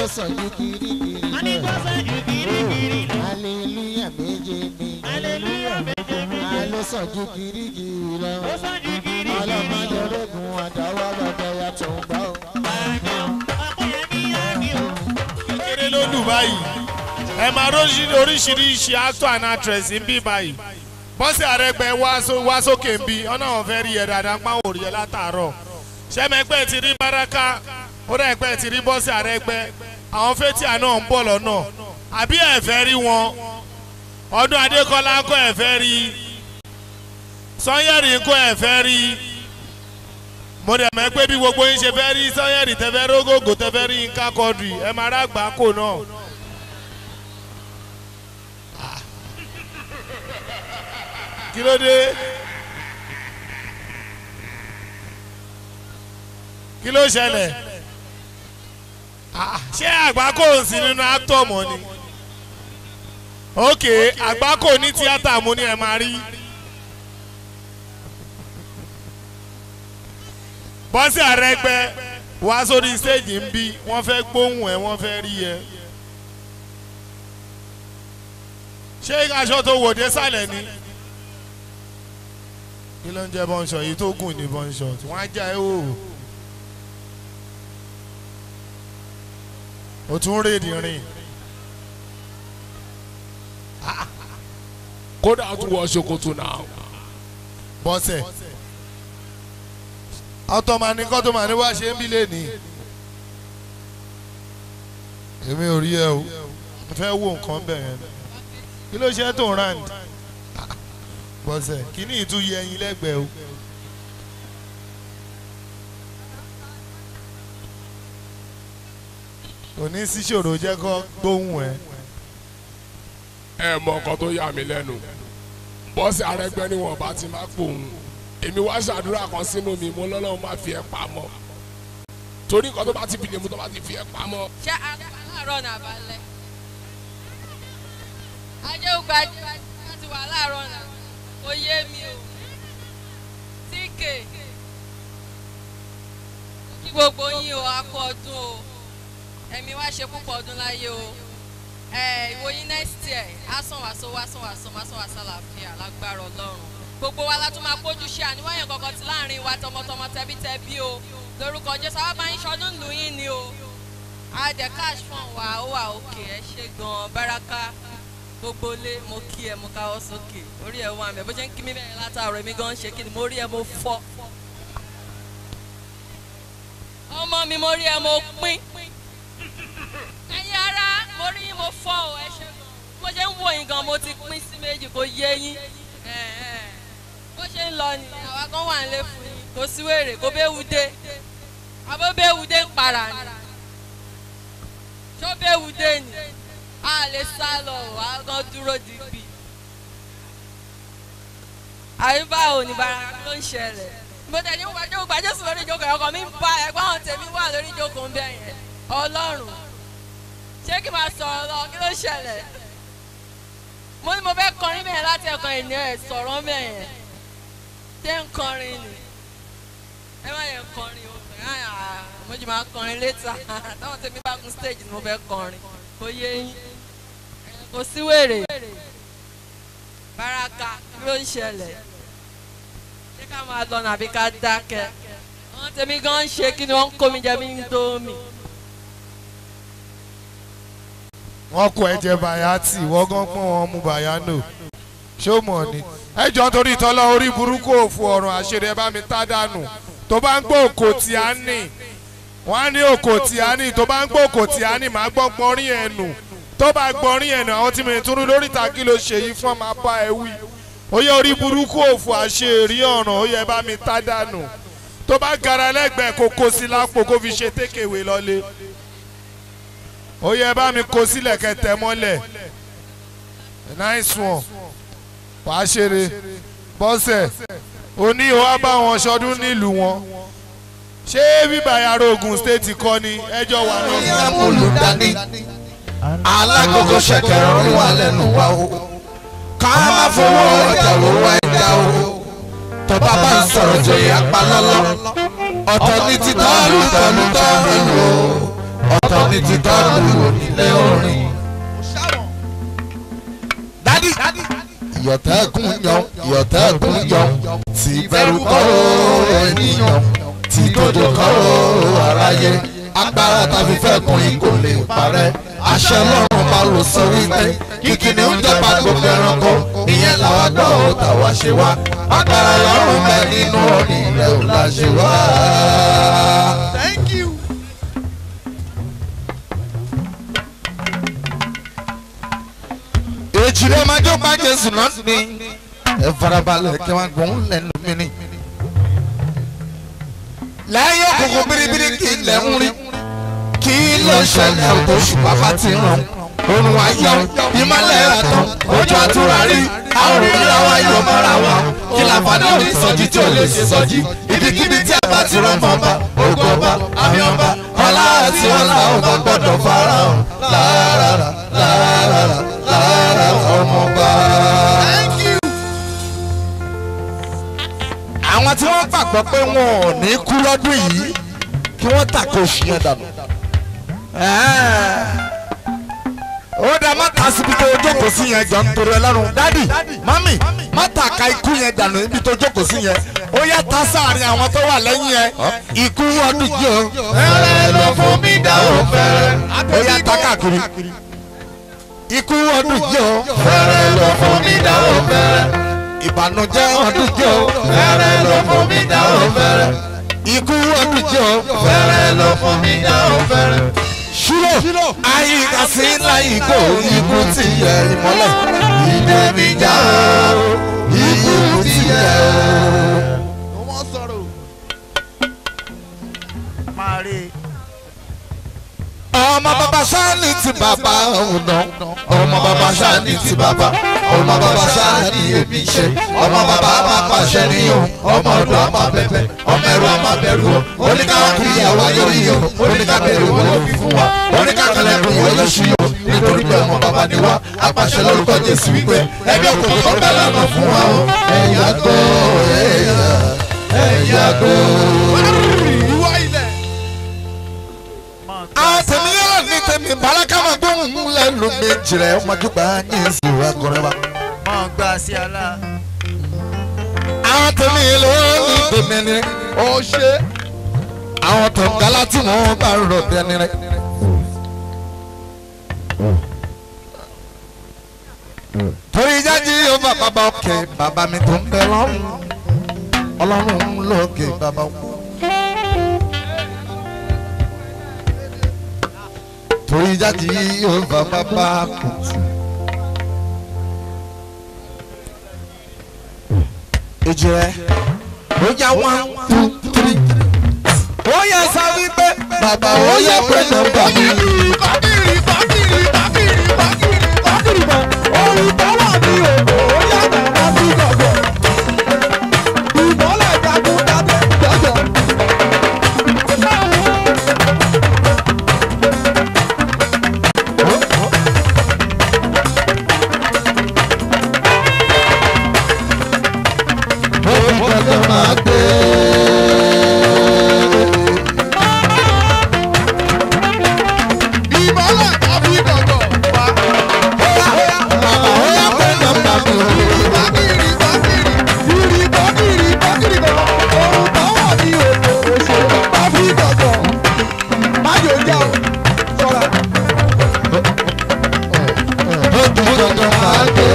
sàn ju kirikiri wọ́n ní kó sàn ju kirikiri lọ. hallelujah méje ni hallelujah méje méje. ló sàn ju kirikiri lọ ó sàn ju kirikiri lọ. ọlọ́mọdé ológun àdáwọ́ lọ́dọ̀ yàtọ̀ ń gbọ́. ọ̀pẹ̀yẹmí àmì o. kékeré ló lù báyìí ẹ máa róṣì- oríṣiríṣi actor and actress ń bí báyìí bọ́sẹ̀ àrẹ́gbẹ́ wá só- wá sókè ń bí ọ̀nà àwọn fẹ́ rí ẹ dáadáa ń pàwọn òrì ẹ látàárọ̀ sẹ́mẹ̀gbẹ́ ti rí baraka ó dà ẹgbẹ́ ti rí bọ́sẹ̀ àrẹ́gbẹ́ àwọn fétíà náà ń bọ̀ lọ́nà àbí ẹ fẹ́ rí wọn ọdún adékọlá ń kọ́ ẹ fẹ́ rí sanyẹ̀rì ń kọ́ ẹ fẹ́ rí mo dẹ̀ mọ̀ pé bí gbogbo yín ṣe fẹ́ rí sanyẹ̀rì tẹ́fẹ́ rógógó tẹ́fẹ́ rí nǹkan kọ́dùrì ẹ máa rà gbà kó náà. kí ló dé kí ló ṣẹlẹ̀ Ah, ṣé àgbákò ń sí nínú actor mọ́ ni ok àgbákò ní tíátà mo ní ẹ máa rí bọ́sẹ̀ àrẹ́gbẹ́ wá sórí stage ń bí wọ́n fẹ́ gbóhùn ẹ̀ wọ́n fẹ́ rí ẹ ṣé aṣọ tó wò dé sàlẹ̀ ni kí ló ń jẹ́ bọ́ńṣọ yìí tó gùn ní bọ́ńṣọ tí wọ́n á já ẹ wò ó tún rèdì rìn kódà ó tún wọ ṣòkòtò náà. bọ́sẹ̀ ọtọmani kọtọmani wá ṣe ń bí lẹ́ni èmi ò rí ẹ o mo fẹ́ wo nǹkan bẹ̀ yẹn kí ló ṣe tó ń rand bọ́sẹ̀ kí ni ìtú yẹ ẹyin lẹ́gbẹ̀ẹ́ o. òní síṣòro jẹ́ kó gbóhùn ẹ̀. ẹ mọ ọkọ tó yà mí lẹ́nu bọ́sì arẹgbẹ́ ni wọn bá ti máa pòun èmi wá ṣàdúrà kan sínú mi mo lọ́lọ́run máa fi ẹ́ pamọ́ torí nǹkan tó bá ti fi lè mú tó bá ti fi ẹ́ pamọ́ ṣé aláàárọ̀ náà balẹ̀ ajé ògbà láti wà láàárọ̀ náà kò yé mi o tíkè kí gbogbo yín o a kú ọdún o ẹ̀mí wá ṣe púpọ̀ ọdún láyé o ẹ ìwòyí next year á sàn wá sówó á sàn wá sàn wá sàn wá sàlàfíà lágbára ọlọ́run gbogbo wa la tún máa kójú ṣe àníwáyàn kankan ti láàrin wa tọmọtọmọ tẹbítẹbí o lórúkọ jésù àwọn bá yín ṣọdún lù yín ni o àdẹ cash fún wa ó wà òkè ẹ ṣe gan baraka gbogbo lé mo kí ẹ mo káwọ́ sókè orí ẹ wà mí bó ṣe ń kí mi bẹ́ẹ̀ látàárọ̀ èmi gan ṣe kí ni mo rí ẹ mo fọ́ ọmọ mi mo rí ẹ mo pín ẹ̀yin ara mo rí yín mo fọ́ ọ ẹ ṣe gan bó ṣe ń wò yín gan mo ti pín sí méjì kò yé yín ẹ ẹ bó ṣe ń lọ ni àwa kan wà nílé fún yín kò sí wèrè kò béwu dé àbó béwu dé ń para ni tó béwu dé ni a lè sá lọ wà á gan dúró digbí àyíbá ò ní bara ló ń ṣẹlẹ̀ mo tẹ̀lé ń gbàjọ́ gbàjọ́ sùn lórí ìjókòó ọkọ̀ mi ń bá ẹ̀gbọ́n àwọn tèmi wà lórí ìjókòó ń bẹ̀ yẹn ọlọ́run ṣé kí n máa sọ̀rọ̀ lọ kí ló ṣẹlẹ̀ mo ní mo fẹ́ kọrin bẹ́ẹ̀ láti ẹ̀kan ènìyàn ẹ̀ sọ̀rọ̀ bẹ́ẹ̀ yẹn ṣé ń kọrin ni ẹ má yẹ kọrin o mo jù máa kọrin létà táwọn tèmi bá gun stage ni mo fẹ́ kọrin kò yé yín kò sí wèrè baraka kí ló ń ṣẹlẹ̀ ṣé ká máa lọ nàbí ká dákẹ́ àwọn tèmi gan ń ṣe kí ni wọ́n ń kó mi jẹ mí ń tó mi. wọ́n kó ẹ̀jẹ̀ bayati wọ́n gan pọ́n wọn mú bayano ṣó mọ̀ ni. ẹ jọ torí ìtọ́lá orí burúkú òfu ọ̀run àṣírí ẹ bá mi tá dànù tó bá ń gbọ́ òkò tí a nì wọ́n á ní òkò tí a nì tó bá ń gbọ́ òkò tí a nì máa gbọ́ gbọ́nrín ẹ̀ nù tó bá gbọ́nrín ẹ̀ nù àwọn tí mi tún rí lórí ìtàkì ló ṣe yìí fún ọmọ apá ẹ wí. ó yẹ orí burúkú òfu àṣírí ọ̀ràn ó yẹ bá mi tá dànù tó bá gara lẹ́gbẹ̀ẹ́ kó kó sí lápò kó fi ṣe tékèwé lọ́lé ó yẹ bá mi kó sílẹ̀ kẹtẹ mọ́lẹ̀ nice one wàá ṣeré bọ́sẹ̀ òní ò wá bá wọn ṣọdún nílùú wọn ṣé bíbá yàrá Ògùn state kọ́ ni ẹjọ́ wà náà. ní amúlùdání alágogo ṣẹ̀kẹ̀rẹ̀ orí wa lẹ́nu wa o ká má fowó ọjà wọ́wọ́ ẹja o tọ́ba bá ń sọ̀rọ̀ jòyè apalọ́lọ́ ọ̀tọ̀ ní títọ́ lùtọ́ lùtọ́ ìlú o ọ̀tọ̀ ní títọ́ lu onílé orin. dádì ìyọ̀tẹ́kùn yan ìyọ̀tẹ́kùn yan tí bẹ̀rù kọ́ ènìyàn tí tòjò kọ́ aráyé agbára tàbí fẹ́ kun ikò lè parẹ́ àṣẹ lọ́rùn bá lò sọ wípé kíkìnì ń jọba gbogbo ẹranko ìyẹn làwa gbọ́ ò tàwa ṣe wá agbára lọ́rùn bẹ nínú òní rẹ̀ ò la ṣe wá. Thank you. èjìrẹ́ máa jó pa jésù náà ní ẹ farabalẹ̀ kí wọ́n gbọ́n lẹ́nu mi ni. láyé òkùnkùn biribiri kì í lẹ̀ ń rí kí ló ṣẹlẹ̀ oṣù bàbá ti ràn òrùn ayọ̀ ìmọ̀lẹ̀ rà tán ojú àtúrà rí àwọn òmìnira wa yóò mọ́ra wa kí làǹfààní òní sọjí tí ò lè ṣe sọjí ibikíbi tí a bá ti rán fọba ògo ọba àmì ọba ọlá àti ọlá ọba gbọ́dọ̀ farahàn lára lára lára ọmọọba. Thank you. àwọn tí wọ́n gbàgbọ́ pé wọn ò ní kú lọ́dún yìí kí wọ́n tàkò oṣù yẹn dànù. ó dá má ta síbi tó jókòó sí yẹn jọ nítorí ọlọ́run dádì mami má ta ka ikú yẹn dànù níbi tó jókòó sí yẹn ó yá ta sáàrin àwọn tó wà lẹ́yìn yẹn ikú ọdún yìí o. fẹ́rẹ̀ ló fún mi dá o fẹ́rẹ̀. ó yá ta káàkiri ikú ọdún yìí o. fẹ́rẹ̀ ló fún mi dá o fẹ́rẹ̀ ìbànújẹ́ ọdún jẹ́ o. fẹ́rẹ̀ ló fún mi dá o fẹ́rẹ̀. ikú ọdún jẹ́ o. fẹ́rẹ̀ ló fún mi dá o fẹ́rẹ̀. ṣúlò àyíká sí láyìíkó ikú ti yẹ ìmọ́lẹ̀. ìdè mi já o ikú ti yẹ o. No more sorrow. Máa rí i. ọmọ bàbá sáni ti bàbá ọ̀nà ọmọ bàbá sáni ti bàbá ọmọ bàbá sáni èmi ṣe ọmọ bàbá máa pàṣẹ níyàn ọmọ ọdún àmà bẹbẹ ọmọ ẹrú àmà bẹ̀rù o oníkàwọn kì í yàwó ayórí o oníkàbẹ̀rù wọn ló fi fún wa oníkàkọlẹ̀kùn wọn yóò ṣí o nítorí pé ọmọ bàbá ni wá apàṣẹ lórúkọ jésù wípé ẹgbẹ́ òkùnkùn tó bẹ̀ lọ́nà fún wa o ẹ̀yà gbọ́ ẹ̀yà ẹ̀yà gbọ́. Ìwọ ilẹ̀. Máa gbà. àwọn tèmi yóò ní tèmi baraka máa gbóhùn lẹ́nu méjì rẹ̀ ọmọdúgba ní ìsìn akọrin wa. Máa gbà sí àlá. àwọn tèmi ló ní tèmi ni Ó ṣe. àwọn tó ń galá tí wọ́n bá rọ̀ dẹni rẹ̀. torí jáde yóò bá bàbá òkè bàbá mi tó ń bẹ lọ́rùn ọlọ́run lókè bàbá òkè. torí jáde yóò bá bàbá kùtù. èjì rẹ̀ ó yá one two three. ó yẹ sá wípé bàbá ó yẹ pé nọ́mbà mi. Bákìrì bákìrì bákìrì bákìrì bákìrì bá. Orin tó wà ní òkò ó yàtọ̀ wá sí gbọ̀gbọ̀. Ìmọ̀lẹ̀ jagun dábẹ́ jọjọ. ó fi dandan máa gbé. Ìmọ̀lẹ̀ tàbí gbọ̀gbọ̀. Wá. bàbá ó yẹ pé nọ́mbà mi. Bákìrì bákìrì ìrì bákìrì bákìrì kan. Orin tó wà ní òkò òṣè tàbí gbọ̀gbọ̀. Má yóò jẹ́ o. Sọ̀rọ̀. ó fi dandan máa gbé.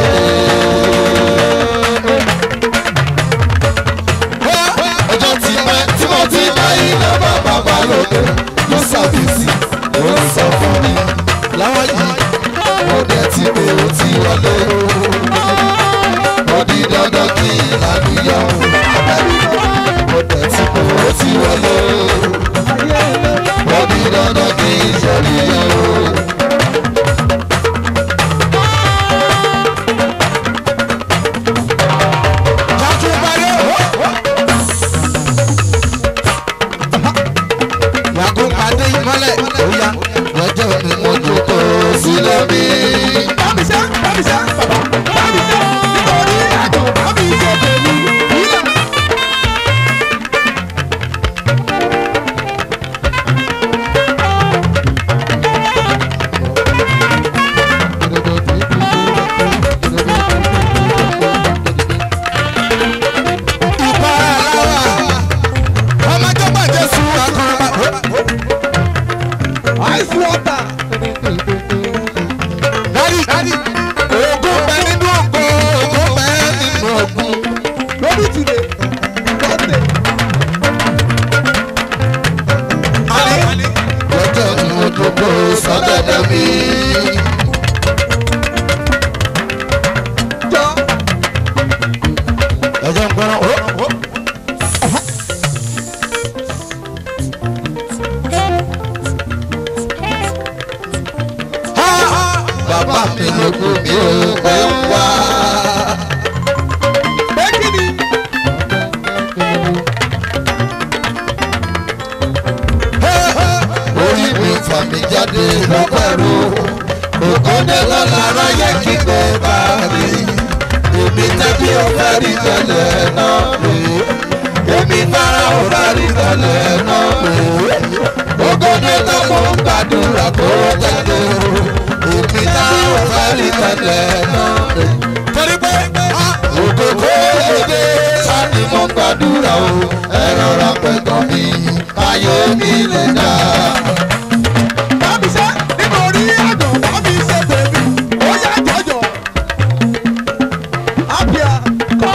ọjọ́ tí pẹ́ tí mo ti bá iná bàbá bá lóde ló ṣàbísí ó ń sọ fún mi láwọn yìí mo dẹ̀ ti pé ó ti wọlé ó di dandan kí ìlànà mo dẹ̀ ti pé ó ti wọlé ó di dandan kí ìṣẹ̀lẹ̀ yàgò pàdé ìmọ́lẹ̀ òyà lọ́jọ́ mi mo jókòó sílẹ̀ mi. Bámiṣẹ́ bámiṣẹ́ bàbá bámiṣẹ́ nítorí àjò bámiṣẹ́ tèmi ìlà. ice water. dádì ogun bẹ nínú ogun ogun bẹ nínú ogun. Lórí today, birthday. lọ́jọ́ ní ojúbọ sọ́dọ̀dọ̀ mi. Jọ ọjọ́ nǹkan ó. bàbá mi ló kú mi ò pé wá. pé kí ni? orí mi fà mí jáde lọ́pẹ̀rù ògùndé lọ́lára yẹ kí gbé bá mi èmi tẹ́bí ó fẹ́ rí tẹ́lẹ̀ náà rè é èmi fara ó fẹ́ rí tẹ́lẹ̀ náà rè é ògùndé tó mọ̀ ń gbàdúrà kó tẹ̀lé o èmi fara ó fẹ́ rí tẹ́lẹ̀ náà rè é torí pé ògùn kó lédè sani mo ń gbàdúrà o ẹ rọra pẹ̀tọ́ mi ayé mi lè dá. Bámi ṣe nítorí àjọ̀ bámi ṣe bèbí. Ó yá jọjọ. Àbíà kọ́.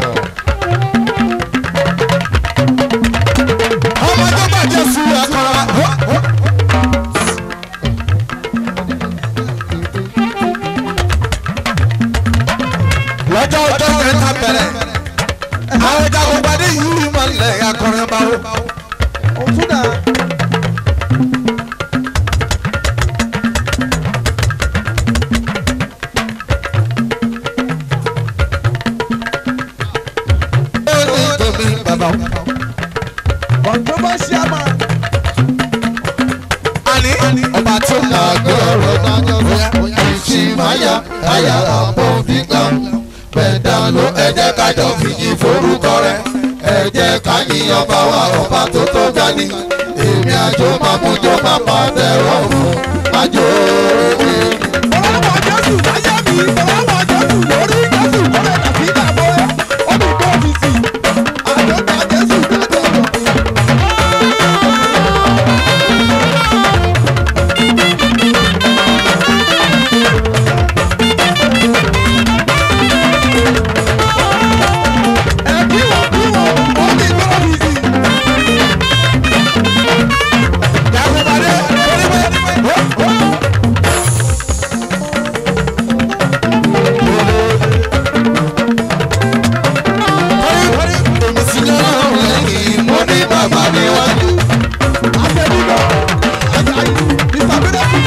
ọmọ tó bàjẹ́ fún akọ́ra. lọ́jọ́ ọjọ́ kẹta bẹ̀rẹ̀ àwọn ìjàgbọ́n gbadé yìí máa ń lẹ̀ akọrin báwo. Òtún dà. ó ní tóbi bàbá o. Controversial man. àní ọba tó máa gbé ọ̀rọ̀ náà bóyá ìṣì máyà àyà àpò fígbà bẹ̀dà ló ẹ jẹ́ kájọ fìyí forúkọ rẹ̀ ẹ jẹ́ ká yìn ọba wa ọba tó tó dání èmi àjò máa mú jọ máa pàdé rọ̀ fún àjò mi. Ọlọ́wọ́ Jésù láyé mi. Ọlọ́wọ́ Jésù lórí Jésù lọ́rẹ̀ tàbí ìdààmú ẹ̀. Ó ní kó ti sì. Àjọta Jésù dájọ́ lọ. Ẹ kí wọ́n kí wọ́n. Ó ní kó ti sì. mo ní bàbá níwájú. Àtẹ̀bíbọ̀. Ajayi. Mr. Miracle.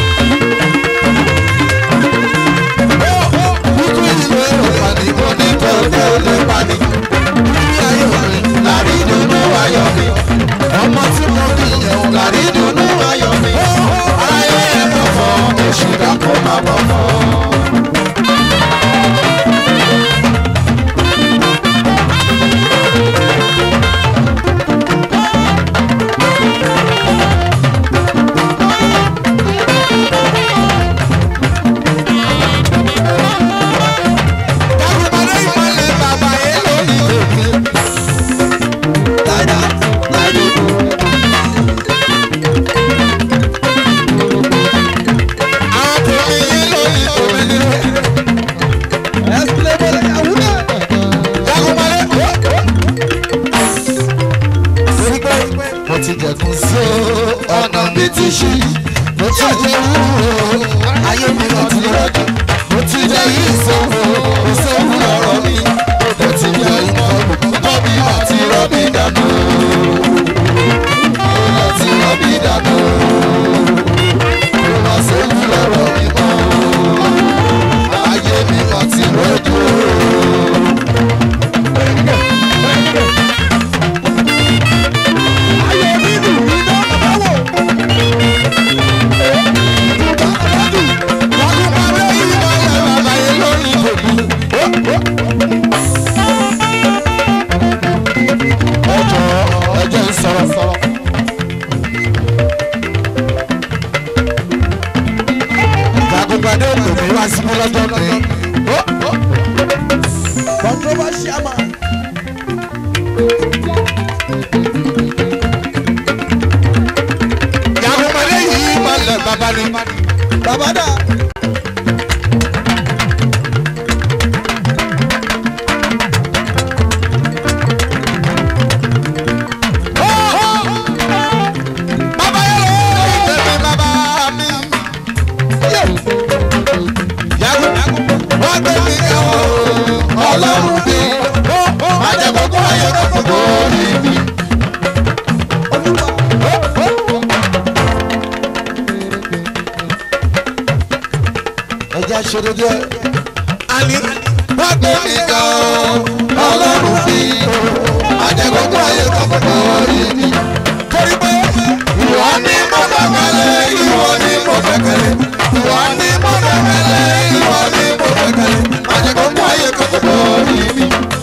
Kúkú ìwé òpàdé mo ní kò dé olè pàdé. Ní ayé mi, làrí dùnú ayọ̀ mi. Ọmọ tí mo bí yẹn, làrí dùnú ayọ̀ mi. Ayé ẹ̀ bọ̀ fọ́, oṣù dàpọ̀ máa bọ̀ fọ́. Dàgbàdé ìmọ̀lẹ̀ bàbá yẹn lónìí tèmi. Like that. Like it. Àwọn tèmi yẹn lónìí tèmi. Ẹ̀sìlẹ̀ bọ̀lẹ̀ àwùjọ. Dàgbàdé. Torí pé mo ti jẹ̀kun sí ọ̀nà mi ti ṣí. Mo ti jẹ wúwo, ayé mi lọ ti rọ́jò. Mo ti jẹ yìí sọ́wọ́, kò sówó lọ́rọ̀ mi. Mo ti jẹ ìmọ̀ olùkọ́ mi àti rọ́bì dànù. Mo ti rọ́bì dànù. Mo máa sówó lọ́rọ̀ mi mọ́. Ayé mi lọ ti rọ́jò. Ayọ̀ nínú iná àbáwọ̀. Ìjọba àbájú. Dàgbàdé ìmọ̀lẹ̀ bàbá yẹn lónìí tèmi. ẹjọ ẹjọ ń sọ̀rọ̀ sọ̀rọ̀. Jagunpadé òkè mi wá síbí lọ́jọ́ mi. Controversial man. Jagunpadé yìí máa lẹ̀ bàbá bàbá ni. bàbá dà. bàbá yẹn lọ tẹ̀mí bàbá mi. yàgò wọ́n gbé mi káwọ́ ọlọ́run bí. má jẹ́ gbogbo ayé gbogbo orí mi. ẹja ṣeré díẹ̀. àní wọ́n gbé mi káwọ́ ọlọ́run bí. má jẹ́ gbogbo ayé gbogbo orí mi. torí pé ìwọ ni mo gbẹ́kẹ̀lé ìwọ ni mo gbẹ́kẹ̀lé ìwọ ni mo gbẹ́kẹ̀lé ìwọ ni mo gbẹ́kẹ̀lé má jẹ́ gbogbo ayé gbogbo orí mi.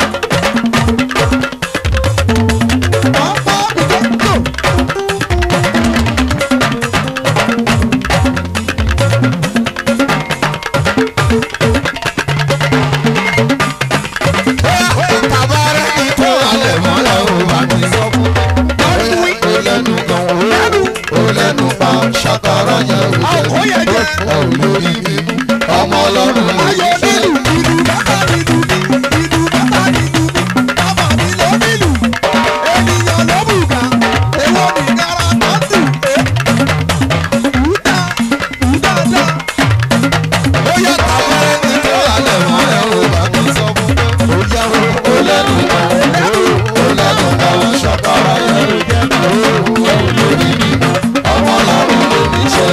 Tabarẹ́ ni tó alẹ̀ mọ́lẹ̀ ò bá mi sọ fún mi. Ó lẹ́nu kan ó lẹ́nu pa ṣàkàrà yẹn ò jẹ́ ò lórí mi. Ọmọ ọlọ́run ló ayé yẹ nílù ìlú bàbá nílù ìlú bàbá nílù bàbá mi ló nílù ènìyàn ló bùgà èwo ní gara tọ́tù ẹ̀ ùdà ùdà dà. Ó yẹ tabarẹ́ ni tó alẹ̀ mọ́lẹ̀ ò bá mi sọ fún mi. Ó yẹ ó lẹ́nu kan ó lẹ́nu kan ṣàkàrà yẹn ò jẹ́ ò lórí mi. Ọmọ ọlọ́run ló ní ṣe.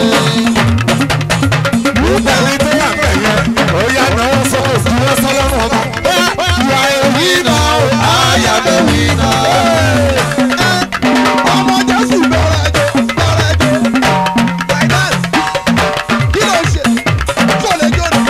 Obìnrin tó wà bẹ̀ yẹn, ó yá náwó sọ́kò sí wọ́n sọ́lọ́run ọba. Ìwà èyí náà, àyà bẹ̀ wí náà. ọmọ jésù bẹ̀rẹ̀ jò bẹ̀rẹ̀ jò finance kí ló ṣe tó lè jó ní.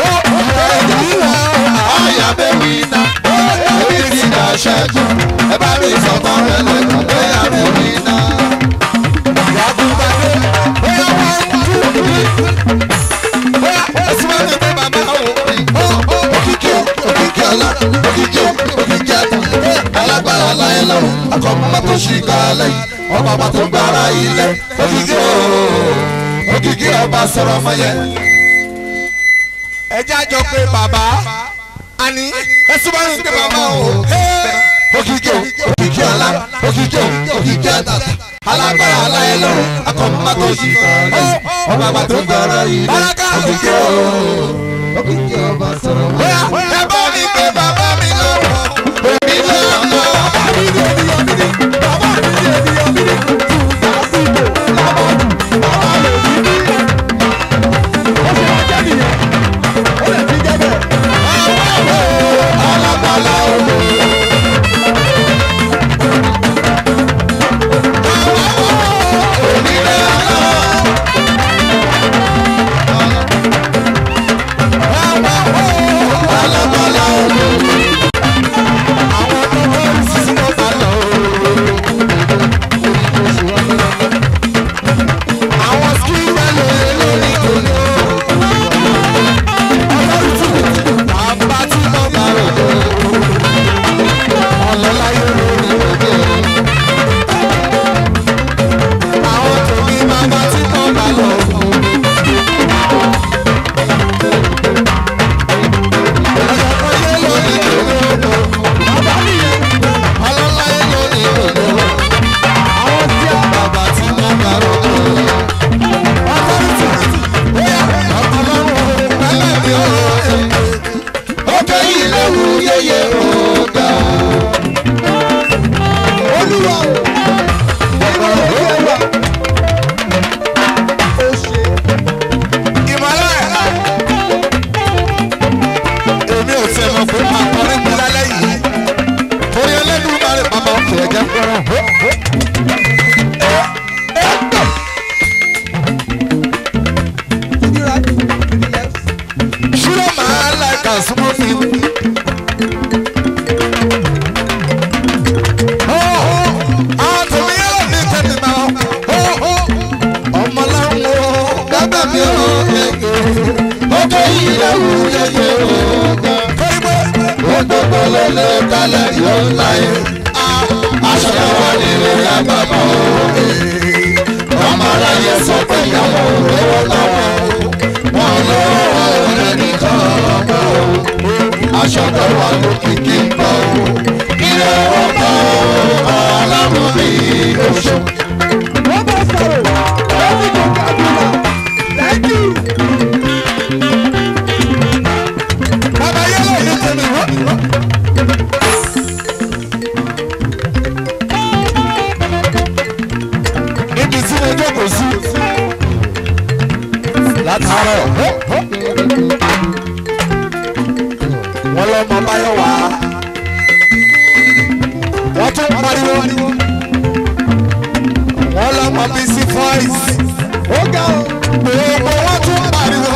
Àyà bẹ̀ wí náà. Orí ti dà ṣẹ́jú. Ẹ bá mi sọ̀tàn rẹ̀ lẹ́kọ̀ọ́ pé àyà bẹ̀ wí náà. Yàgùnbàdé, bóyá wọ́n ń dúró. Bóyá ẹ̀sùn máa ń gbé bàbá òun. Òkìkí o, òkìkí ọlá, òkìkí o, òkìkí ẹ̀tàn. Alágbára láyé lọ́rùn, akọ̀mọ́ tó ṣì ká lẹ́yìn. Ọba bá tó gbára ilẹ̀. Òkìkí o, òkìkí ọba sọ̀rọ̀ mọ́yẹ. Ẹ jájọ pé bàbá àní ẹ̀sùn máa ń gbé bàbá òun. Òkìkí o, òkìkí ọlá, òkìkí o, òkìkí ẹ̀tàn. Alágbára láyé lọ́rùn, akọ̀mọ́ tó ṣì ká lẹ́yìn. Ọba bá tó gbára ilẹ̀. Òkìkí o òkìkí ọba sọ̀rọ̀ mọ́. ẹ bá mi pé bàbá mi lọ́wọ́ èmi lọ́wọ́. bàbá mi ní ènìyàn mi ní bàbá mi ní ènìyàn mi ní tùdásíbò lábọ́dù bàbá mi ní ní. ó ṣe wá jẹ́ nìyẹn ó lè fi jẹ́ bẹ́ẹ̀. alágbálá olè. onílé ọlọ́. alágbálá olè. àwọn tó bá ń sísí wọn bá lọ. àwọn skíwẹ́ lè lórí gbòòrò. bàbá tí mo bá rò ó. ọlọ́láyé lórí òde. àwọn tòmí bàbá tí mo bá lọ. ọlọ́láyé lórí òde. bàbá nìyẹn. ọlọ́láyé lórí òde. àwọn tí a bàbá tí mo bá rò ó. ọlọ́run ọlọ́run pẹ́lẹ́ mi ó ókè yìí léwu yéye ògà olúwa o olúwa o ó ṣe ìmọ̀lẹ́ èmi ò tẹ̀ mọ̀ pé máa kọrin mi lálẹ́ yìí torí ẹlẹ́dùn máa rí bàbá òkè ẹ̀jẹ̀ fẹ́ràn. to the right to the left. ṣúlẹ̀ máa ń láìka súnmọ́ mi. àwọn tèmi yóò ní tẹ̀mí máa ọmọ láwọn gbẹ́gbẹ́ mi ò yege ókè yìí léwu yéye ògà. gbogbo ló lè kalẹ̀ yóò láyé aṣọ wa nílé àgbàbọ̀ òwe ọmọ máa ráyè sọ pé ìyàwó lówó lọ́wọ́ wọn lọ́wọ́ rẹ̀ nìkan mọ́ o aṣọ tó wà lókìkí ń bọ̀ o ilé ọkọ̀ ọlọ́run mi oṣù. wọ́n bá sọ̀rọ̀ lẹ́yìn tó kàdúrà lẹ́yìn. bàbá yẹlẹ ní tèmi wọ́n. níbi tí mo jókòó sí látàárọ̀ wọ́n lọ́mọ báyọ̀ wá wọ́n tún pariwo wọ́n lọ́mọ bí sí voice ó ga o. gbogbo wọ́n tún pariwo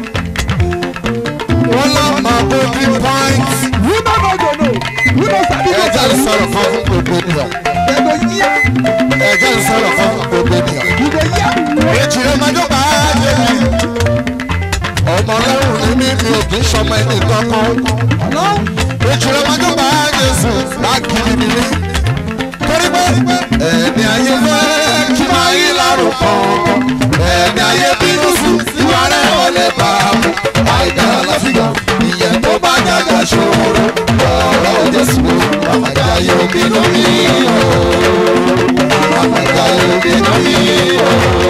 wọ́n lọ́mọ golden point you no know go know you no sabi go ẹ̀jẹ̀ ń sọ̀rọ̀ kan fún gbogbo ènìyàn dem go hear ẹ̀jẹ̀ ń sọ̀rọ̀ kan fún gbogbo ènìyàn. you go hear. èjì rẹ̀ máa jó bá a jẹ mi. ọmọ ọlọ́run ní mi mi ò kì í sọmọ ẹni kankan. ọlọ́run èjì rẹ̀ máa jó bá a jésù láàkiri mi ní. torí pé ẹni ayé fẹ́ kí máa yí lárùn kankan. ẹni ayé bínú sùn ìwà rẹ̀ ò lè bá a mú. àìdá láfíà ìyẹn tó bá jàjà ṣòro. ọ̀rọ̀ jésù àmàjà yóò bínú mi o. àmàjà yóò bínú mi o.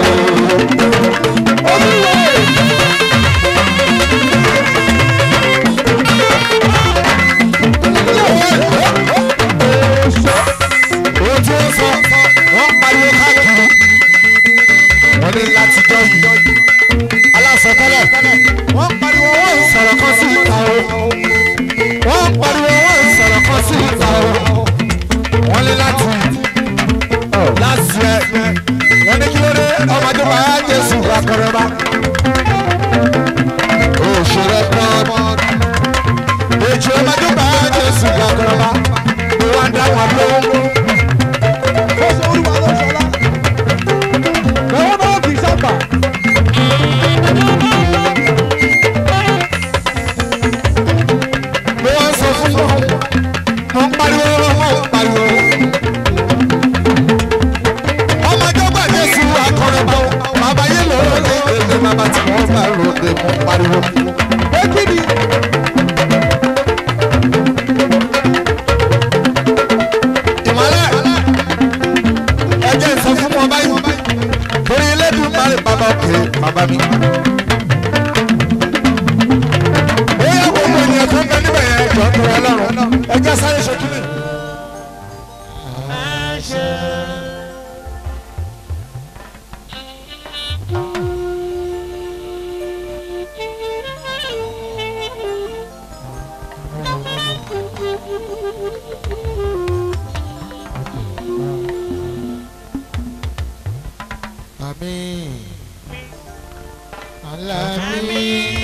ojú ó sọ wọ́n pariwo káàkiri wọ́n ní láti jọ yìí aláṣọtẹ́lẹ̀ wọ́n pariwo wọ́n ń sọ̀rọ̀ kan sí ìta o wọ́n pariwo wọ́n ń sọ̀rọ̀ kan sí ìta o wọ́n ní láti láti ẹ wọ́n ní kí ló dé ọmọdé wa á jésù akọrọba òṣèré pọ́n èjì ọmọdé wa á jésù akọrọba ni wọ́n dá wọn lóhùn. ó sọ olúwa ló ṣọlá. lọ́wọ́ náà kì í sábà. mo wá ń sọ fún wọn mo ń pariwo wọn ń pariwo. ọmọdé gbà jésù akọrin bọ bàbá yìí ló lè èdè bàbá tí wọn bá ròde mo ń pariwo. pé kí ni. ìmọ̀lẹ̀ ẹjẹ́ sọ fún wọn báyìí torí elédùn máa ń bàbá òkè bàbá mi. ó yẹ gbogbo ènìyàn tó ń bẹ níbẹ̀ yẹn jọ tó rẹ lọ́rùn ẹjẹ́ sáré ṣojú mi. Àmín. Àmín.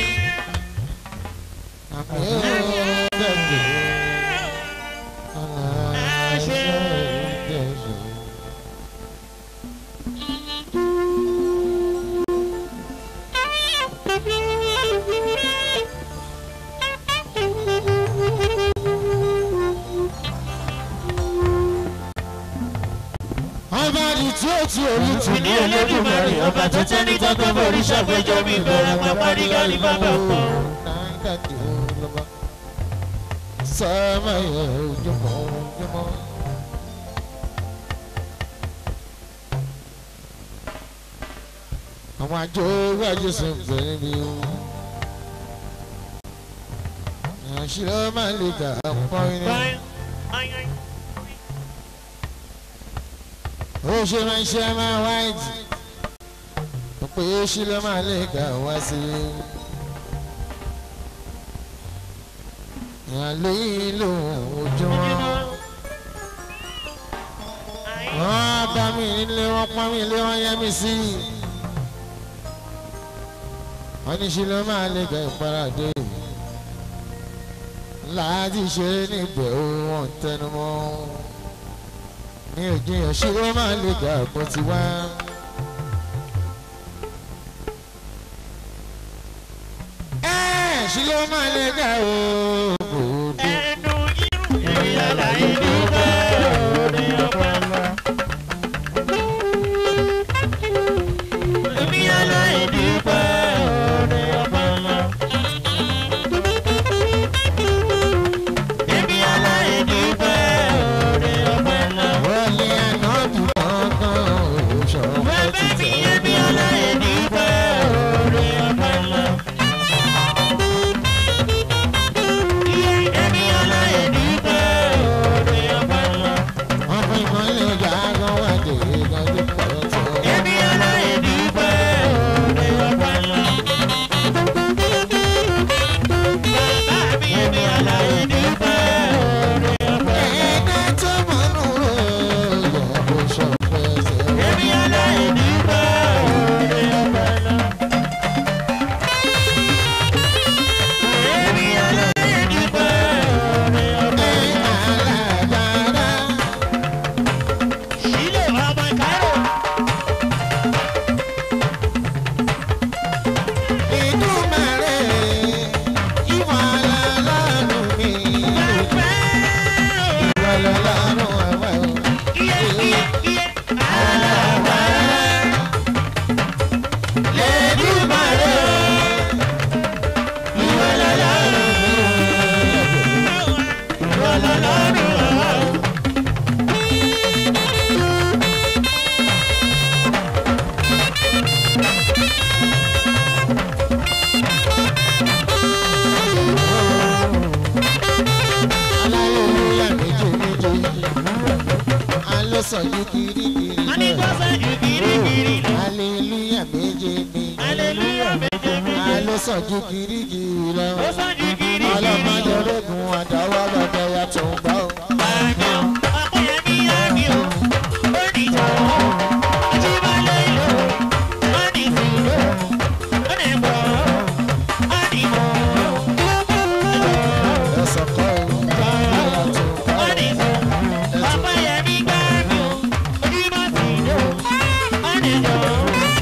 Àmín. Ọba ni tí ó ti orí tù ní olódùmarè ọba tó tẹ́ ní tọ́kọ́ borí ṣàgbéjọ mi bẹ̀rẹ̀ wọn parí gálí bàbá pọ̀. Sama ya ojúmọ́ ojúmọ́. Àwọn àjò wájú sùn bẹ̀rẹ̀ mi o. Àṣìlọ́ máa lè dà pọ́n ní. Ó ṣe máa ń ṣe máa wáìtì. Ó pé ó ṣì lọ́ máa lè kà wá sí i. ìyàlẹ́ ìlú ojúmọ́. wọ́n bá mi nílé wọ́n pọ́n mi lé wọ́n yẹ́ mi sí. wọ́n ní ṣe ló máa lè gẹ̀ ìparadé. láti ṣe níbẹ̀ ó wọ́n tẹnu mọ́. mi ò jiyàn ṣe ló máa lè gẹ̀ àpò tiwa. ẹ̀ ṣe ló máa lè gẹ̀ òògùn. ẹnu irú ìyàlá ìlú bẹ́ẹ̀ ní ọpọlọ. sàn ju kirikiri Wọ́n ní kó sọ́jú kirikiri lọ. hallelujah méje méje Hallelujah méje méje. ló sàn ju kirikiri lọ Ó sọ́jú kirikiri ọlọ́mọdé lọ. rẹ́gùn àdáwọ́ lọ́dọ̀ yàtọ̀ ń gbọ́. Àmì ò, Ọpẹ́yẹmí àmì ò. Ó ní ìjọba. Ajíbálẹ̀ ìlú. Ó ní ìfúró. Ó ní ìbọ̀. Ó ní ìbọ̀. ẹ̀sán kọ́ ò yàtọ̀ ń Ó gbọ́. ní ìfọ̀. Ọpẹ́yẹmí gbàmí ò. Ojúmọ̀ sí ìlú. Ó ní ìjọba.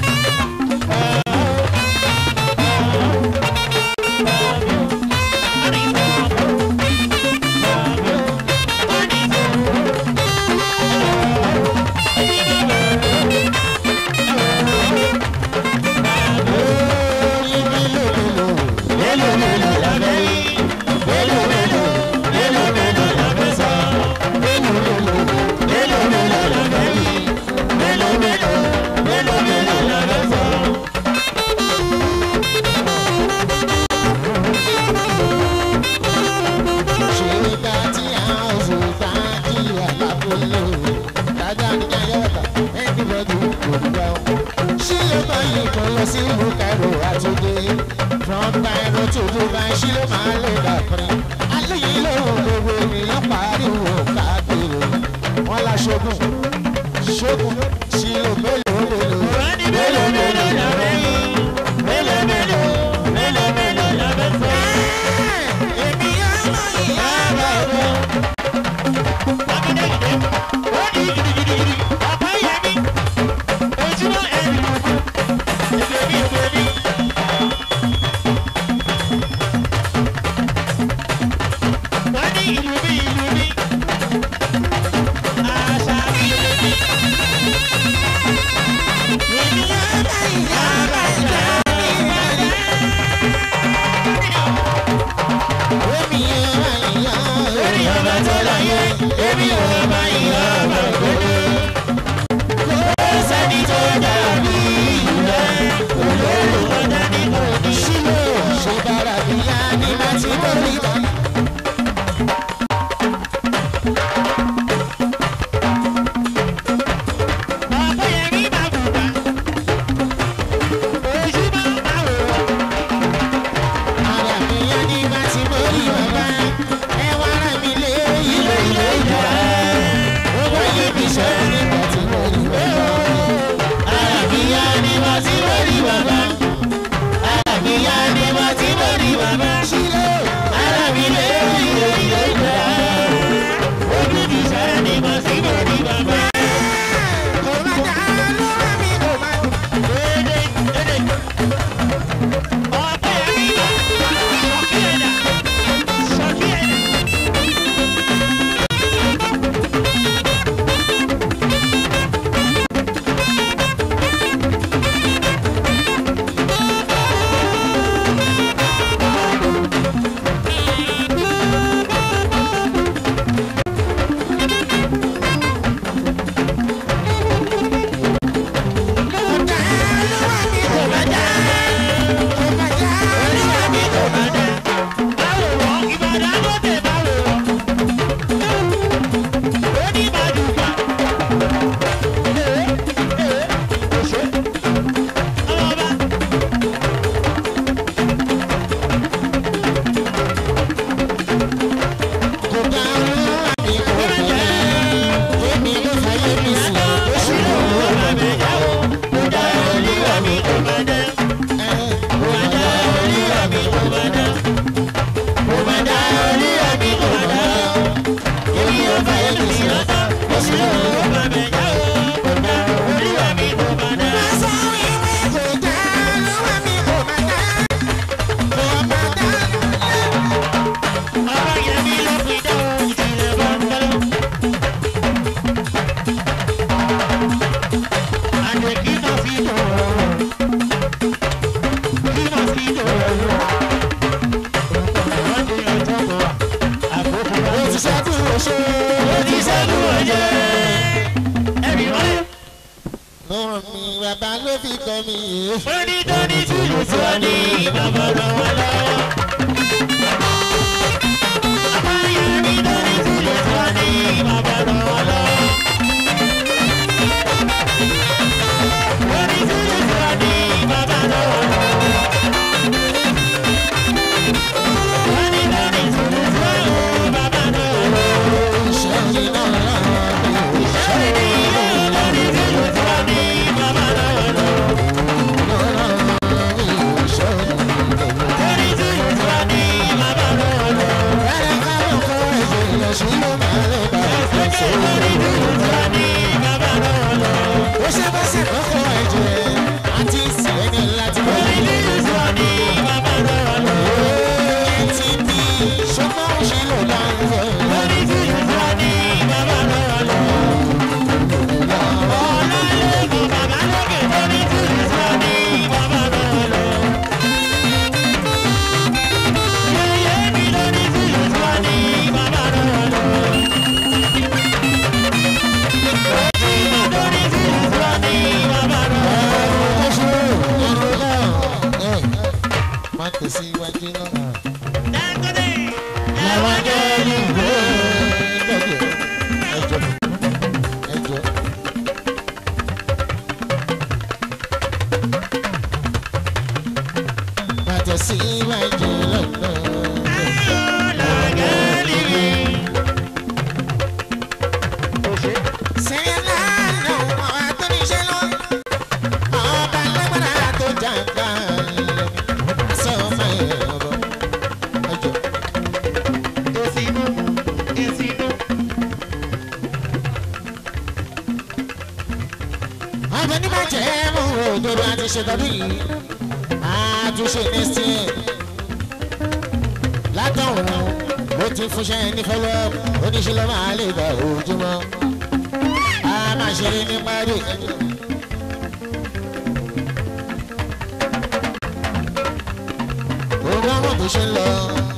ṣe bá tí a ò fò bá kí àlábòlò dáadáa ní ayọ́wọ́ta ẹnìbọ̀dù òdùgbà o. ṣé ló máa yí kan lọ sí ìlú cairo àtúndé from cairo to dubai ṣé ló máa lè dàpẹ́. alóyè lóhùn gbogbo ènìyàn pariwo káàkiri wọn la ṣogun ṣogun ṣé ló mélòó mélòó èmi á máa yí ara rẹ. èmi á máa yí ara rẹ. Èmi ò bá ìyá ọmọ òdodo. Kò sẹ́ni tó dàbí rẹ̀. Olórúkọ dání kò ní. Ṣílò ṣe bára bí yá ní láti borí bá. Ọpẹ́yẹmí máa bùbá. Ojú máa máa wò ó. Ara mi yá ní láti borí bàbá. Ẹ wá rà mí lé ilé ilé ìjà. Ó wáyé mi ṣe nígbà tí mo rí bàbá. Ara mi yá ni mo ti lórí bàbá. Ara mi yá ni mo ti lórí bàbá. Ṣílò Ara mi lé ilé ilé ìgbà. Ojú mi sẹ́ ni mo ti lórí bàbá. kò má dá ló wá mi kò má dùn. Dédé dédé. Ọpẹ́yẹmí ṣọ̀kí ẹ̀dá. Ṣọ̀kí ẹ̀dá. Kò dá ló wá mi kò má dá. Èmi ló fàyè mi sí. Oṣù ló wà má mi yá o. Kò dá olúwa mi kò má dá. Kò má dá olúwa mi kò má dá. Kò má dá olúwa mi kò má dá. Èmi ló fàyè mi sí. Oṣù ló wà má mi yá o. Kò dá olúwa mi kò má dá. Má sọ wípé kò dá olúwa mi kò má dá. Kò má dá. Ó ti ṣẹ́gun oṣó. Ó ti ṣẹ́gun oṣó. Lọ́rùn mi bàbá ló fi kọ́ mi yìí. Onídọ́ní tìlù tí wọ́n ní bàbá ràn wọ́n lọ́wọ́. Àbáyé onídọ́ní tìlù tí wọ́n ní bàbá ràn wọ́n lọ́wọ́. máa tẹ̀síwájú lọ. Dangote. làwọn jẹ́ ìwé ẹjọ́ ẹjọ́ ẹjọ́. máa tẹ̀síwájú lọ́nà. sẹ́yìn lánàá àwọn tó ní iṣẹ́ lọ. ọba lágbára tó jàǹgbá sọ ọmọ ẹ̀rọ ẹjọ́. Esinu. Esinu. ọbẹ̀ ní bàjẹ́ mú òdodo àti ṣètọ́jú yìí àtúnṣe next year látọ̀hún ó ti fúnṣẹ́ ní fọlọ́ oníṣẹ́ ló máa lè gbà ojúmọ́ a máa ṣeré ní parí ẹjọ́. òun ọmọ tó ṣe ń lọ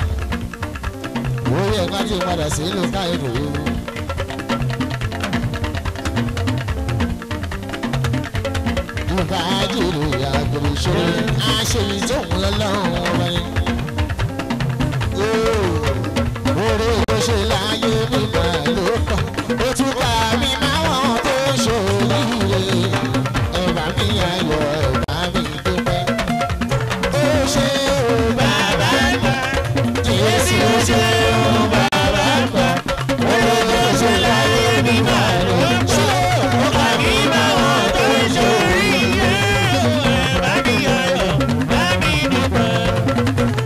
orí ẹ̀ bá ti padà sí ìlú káyọ̀dọ̀ yìí. ìbájúrò àgbèrè ìṣòro àṣeyí tó ń lọ lọ́rùn ọba ni. oore ló ṣe láyé mi máa ló kàn ó tún ká mi máwọn tó ṣòríire ẹ̀bà mi ayọ̀ ẹ̀bà mi dúpẹ́. ó ṣe ò bàbá gbà jésù ó ṣe ò bàbá gbà oore ló ṣe láyé mi máa ló kàn ó ká mi máwọn tó ṣòríire.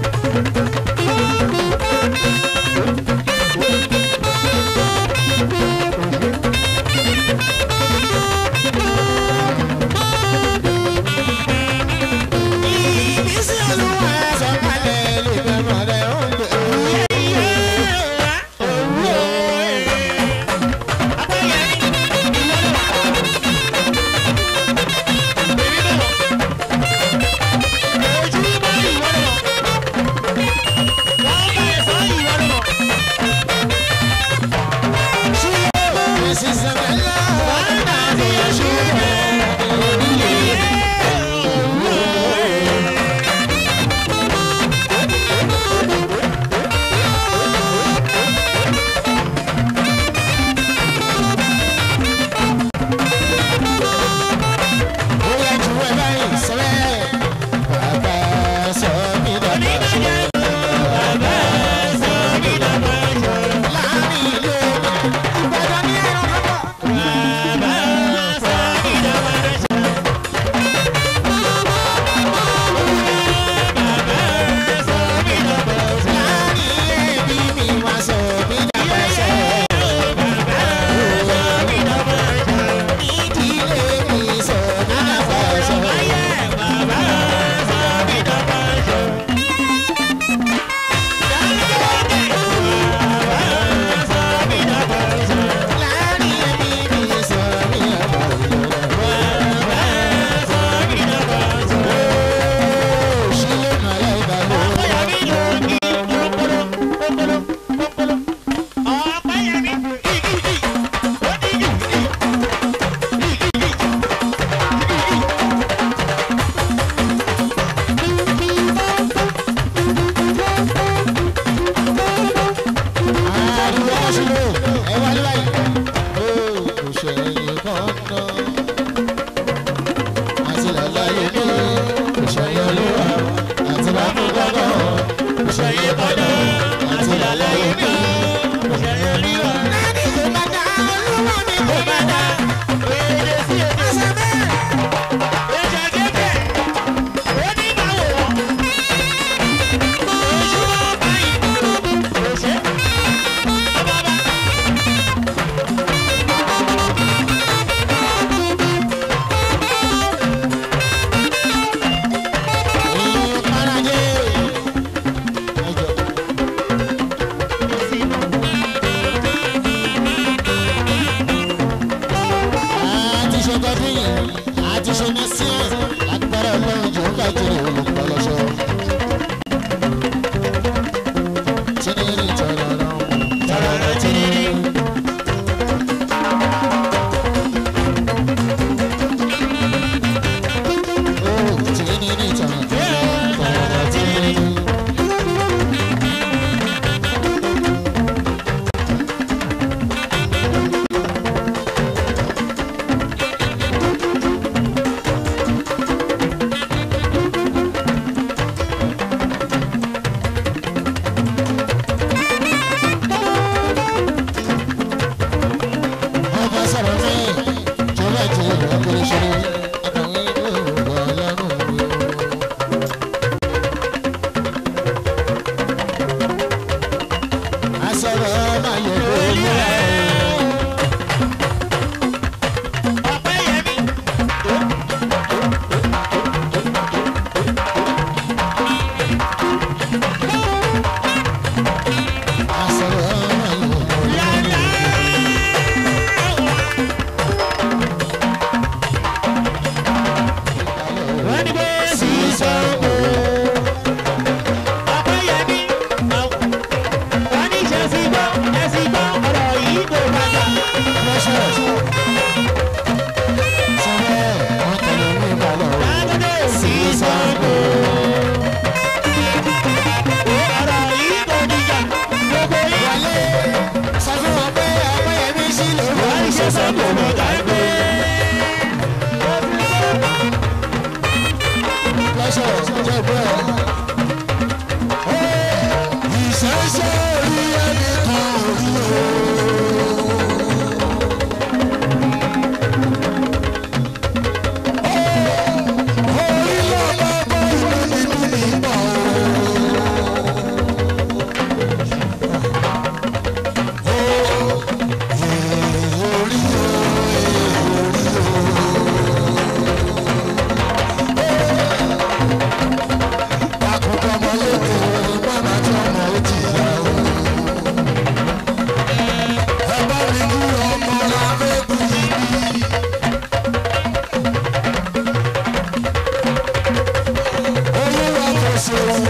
ṣòro.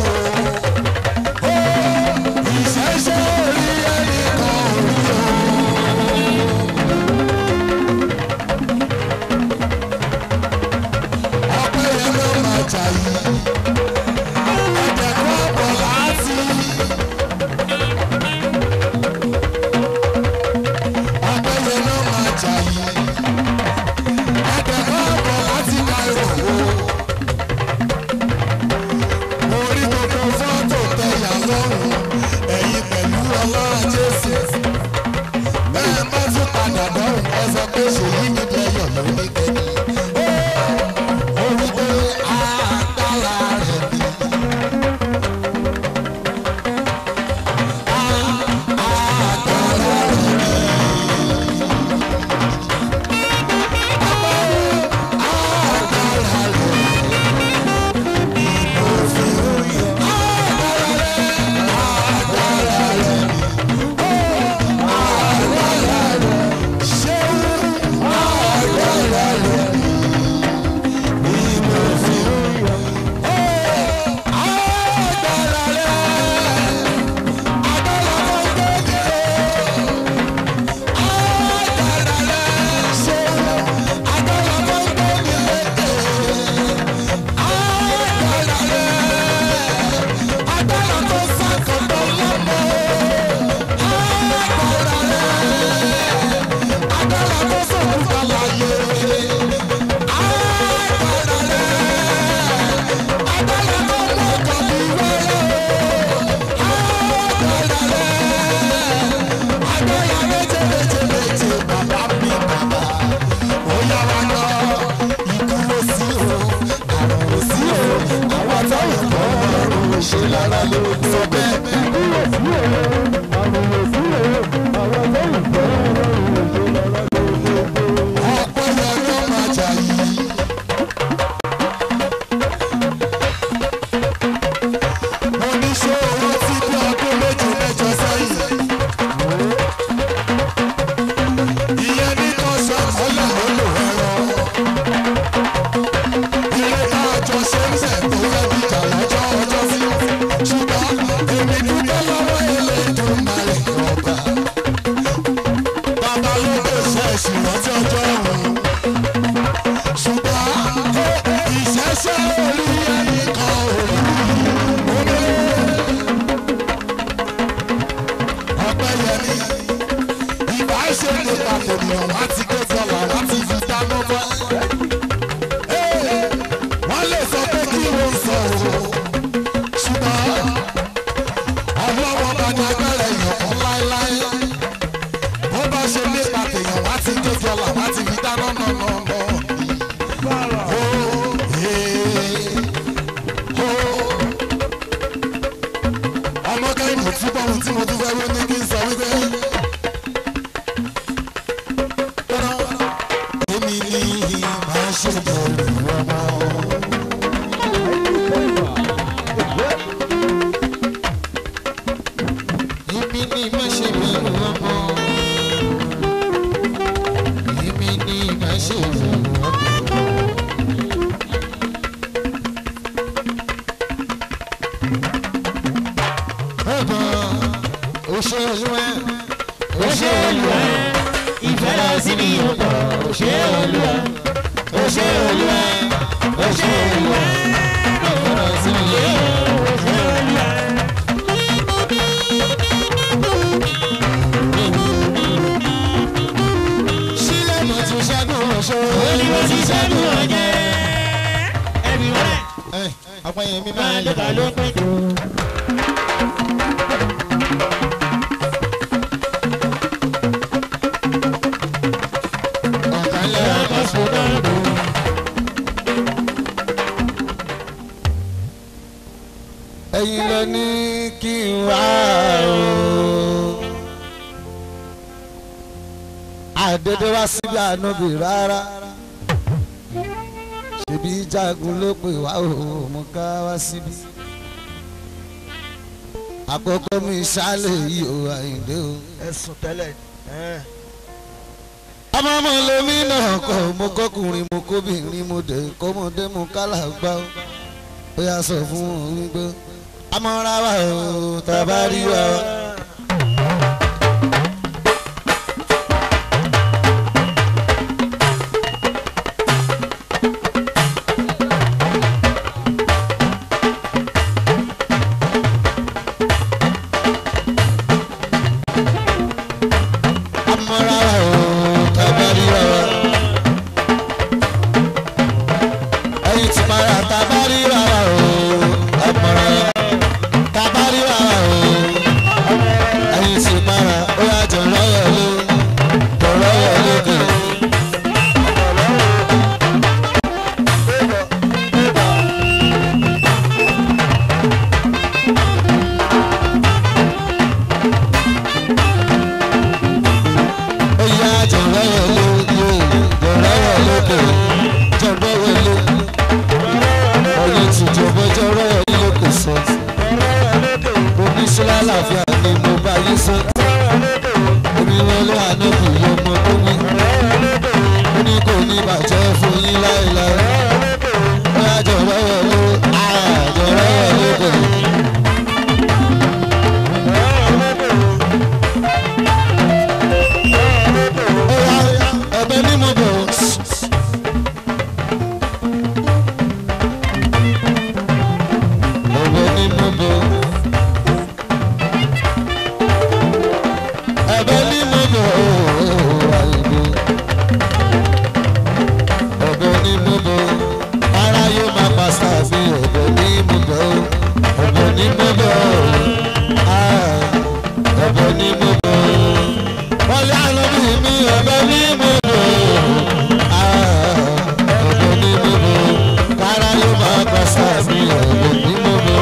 ìṣẹ́ṣẹ́ orí ẹnìkan ò rí o. ọpẹ́ yẹn ló máa jà yìí. ẹ̀jẹ̀ kọ́ ọ̀pọ̀ láti. ọpẹ́ yẹn ló máa jà yìí. ẹ̀jẹ̀ kọ́ ọ̀pọ̀ láti ka ìrọ̀wọ́. mo rí gbogbo fọ́tò tẹ̀yà lọ́rùn ẹ̀yìn pẹ̀lú ọlọ́run jésù. bẹ́ẹ̀ bá tún padà dọ́rùn ẹ sọ pé ṣèyí ní bẹ́yọ̀ ló ní kẹ́kẹ́. ó rí pé agbára rẹ̀ ni. agbára rẹ̀ ni. agbára rẹ̀ ni. mo fi ń yọ. agbára rẹ̀ agbára rẹ̀ ṣé agbára rẹ̀ ni mo fi ń yọ. agbára rẹ̀ agbára tó ń gbé agbára rẹ̀ ṣé agbára tó ń gbé mi lékè agbára rẹ̀ agbára tó sàkóso lọ́mọ agbára rẹ̀ agbára tó sọ̀rọ̀ láyé agbára rẹ̀ agbára tó lọ́kàn bí wẹ́rẹ́ agbára rẹ̀ agbára méje méje méje bàbá mi bàbá ó yá wa lọ ikú ló sí o àrùn ló sí o àwọn táwọn kọ́ ọ̀run ṣe lára ló sọ bẹ́ẹ̀. ọ̀pọ̀ yẹn ló máa jà yìí. mo ní ṣé owó tí bí ọdún méje mẹ́jọ sẹ́yìn. ìyẹn ní kan ṣe ọ̀la ló lò ẹ̀rọ. ilé tá a jọ ṣe ń bẹ̀ tó fẹ́ bí ìjà lọ́jọ́ ọjọ́ sí. ṣùgbọ́n èmi dúpẹ́ lọ́wọ́ Elédùmarè ọba. bàbá ló lè ṣe ìṣìrántí ọjọ́ ọ̀hún. ṣùgbọ́n ìṣẹ́ṣẹ́ orí ẹnì kan ò rí omi. ọpẹ́ yẹmi ìbá ṣe lè papò nìyàn wá ti ké sọlá wá ti fi dáná bá. wọ́n lè sọ pé kí ló ń sọ o. ṣùgbọ́n ọlọ́wọ́ bá ní agbára èèyàn kan láéláé. bó bá ṣe lè papò èèyàn wá ti ké sọlá wá ti fi dáná nọ̀nọ̀nọ̀. ọmọ kẹ́hìn mo túbọ̀ ohun tí mo tún fẹ́ wí ní kí n sọ wípé. èmi ni màá ṣe bẹ̀rù ọmọ. Èmi ni má ṣe bẹ̀rù ọmọ. Èmi ni má ṣe bẹ̀rù ọmọ. Ọgbọ̀n òṣèlú ẹ̀ òṣèlú ẹ̀ ìfẹ́ lọ sí mi ò pọ̀ òṣèlú ẹ̀ òṣèlú ẹ̀ òṣèlú ẹ̀ ìfẹ́ lọ sí mi ò pọ̀ òṣèlú ẹ̀. sílẹ̀ mo ti ṣẹ́gun ọ̀ṣọ́. Olú mo ti ṣẹ́gun ọ̀jẹ̀. Ẹ̀mí wẹ̀. Ẹ apẹ́yẹ mi máa ń lọ́ta ló pẹ́ tó. Ọ̀kànlẹ̀ ọkọ̀ sọ̀rọ̀ lò. Ẹ̀yin lọ ní kí n wá o. àdédé wá síbi ànábì rárá ṣebí jagun ló pè wá o mo ká wá síbi àkókò mi ṣálẹ̀ yìí o àyìndé o. ẹ̀sùn tẹ́lẹ̀ ẹ̀ ọmọ ọmọ lèmi náà kọ mo kọkùnrin mo kóbìnrin mo dé kọ́mọdé mo kálá gbá o ó yà sọ fún wọn wípé amọ̀ra wa o tàbá rí wa. amọ̀ra wa o tàbá rí wa. ẹyin tí mara tàbá rí wa o amọ̀ra wa tàbá rí wa o ẹyin tí mara ó yà jọ lọ́yọ̀ ló jọ lọ́yọ̀ lókè. ó yà jọ lọ́yọ̀ ló jọ lọ́yọ̀ lókè jọ lọ́yọ̀ ló ọyẹ tí jọ̀bọ̀ jọ lọ́yọ̀ lókè sọ. oníṣẹ́ lálàáfíà ni mo bá yí sọ. omi wọlé ànábì ọmọ tó wí. ó ní kò ní bàjẹ́ fún yín láéláé. ó yà jọ lọ́yọ̀ ló jọ lọ́yọ̀ lókè. ó yà ẹ̀bẹ̀ ní mo bọ̀. ẹ̀bẹ̀ ní mo bọ̀. ẹ̀bẹ̀ ní mo bọ̀ àìbò. ẹ̀bẹ̀ ní mo bọ̀ ara yóò máa pa sáàbì ẹ̀bẹ̀ ní mo bọ̀ ẹ̀bẹ̀ ní mo bọ̀ ah, ẹ̀bẹ̀ ní mo bọ̀ wọlé àlọ́bí mi ẹ̀bẹ̀ ní mo bọ̀ ah, ẹ̀bẹ̀ ní mo bọ̀ kára yóò máa pa sáàbì ẹ̀bẹ̀ ní mo bọ̀.